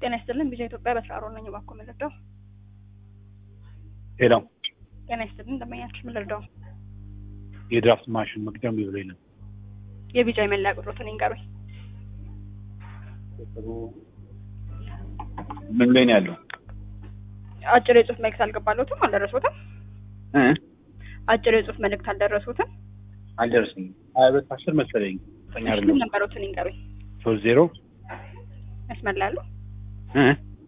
ጤና ይስጥልን ቢዛ ኢትዮጵያ በስራ ሮል ነኝ። እባክዎ ምን ልርዳው? ሄሎ ጤና ይስጥልን እንደምኛችሁ ምን ልርዳው? የድራፍት ማሽን መቅጃ ብሎኝ ነው። የቢጃ የመለያ ቁጥሮትን ይንገሩኝ። ምን ላይ ነው ያለው? አጭር የጽሁፍ መልእክት አልገባለሁትም አልደረሱትም? እ አጭር የጽሁፍ መልእክት አልደረሱትም? አልደረሰኝም። ሀያ ሁለት አስር መሰለኝ ጠኛ ምን አይደለም ነበሩትን ይንገሩኝ። ሶስት ዜሮ ያስመላሉ እ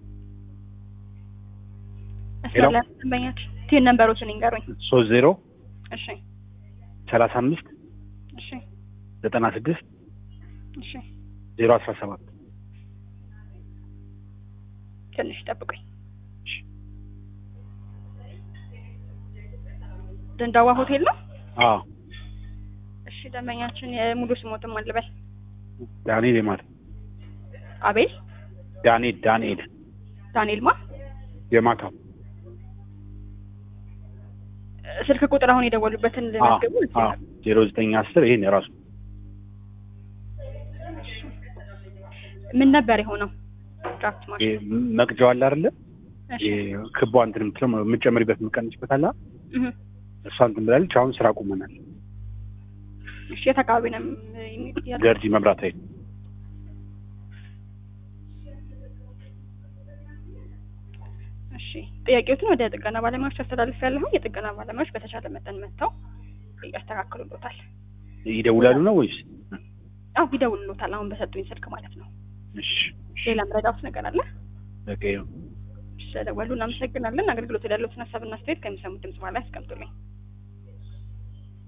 ያስመላሉ ደንበኛችን ቲን ነበሩትን ይንገሩኝ። ሶስት ዜሮ እሺ ሰላሳ አምስት እሺ ዘጠና ስድስት እሺ ዜሮ አስራ ሰባት ትንሽ ጠብቁኝ። ደንዳዋ ሆቴል ነው? አዎ እሺ ደንበኛችን የሙሉ ስሞትም አልበል ዳንኤል የማት አቤል ዳንኤል ዳንኤል ዳንኤል ማ የማታ ስልክ ቁጥር አሁን የደወሉበትን ልመዝግቡ ዜሮ ዘጠኝ አስር ይሄን የራሱ ምን ነበር የሆነው? ድራፍት ማሽን ይሄ መቅጃው አለ አይደለ? እሺ ይሄ ክቧ እንትን የምትለው የምትጨምሪበት የምትቀንጭበት አለ እህ እሷ እንትን ብላለች። አሁን ስራ ቁመናል። እሺ የት አካባቢ ነው የሚ- ያለው? ገርጂ መብራት ኃይል እሺ ጥያቄዎትን ወደ ጥገና ባለሙያዎች አስተላልፍ ያለሁ የጥገና ባለሙያዎች በተቻለ መጠን መጥተው ያስተካክሉሎታል። ይደውላሉ ነው ወይስ? አዎ ይደውሉሎታል። አሁን በሰጡኝ ስልክ ማለት ነው። እሺ ሌላ ምረዳውት ነገር አለ? በቃ ይኸው። ስለደወሉ እናመሰግናለን። አገልግሎት ላይ ያለዎትን ሀሳብና አስተያየት ከሚሰሙት ድምጽ በኋላ ያስቀምጡልኝ።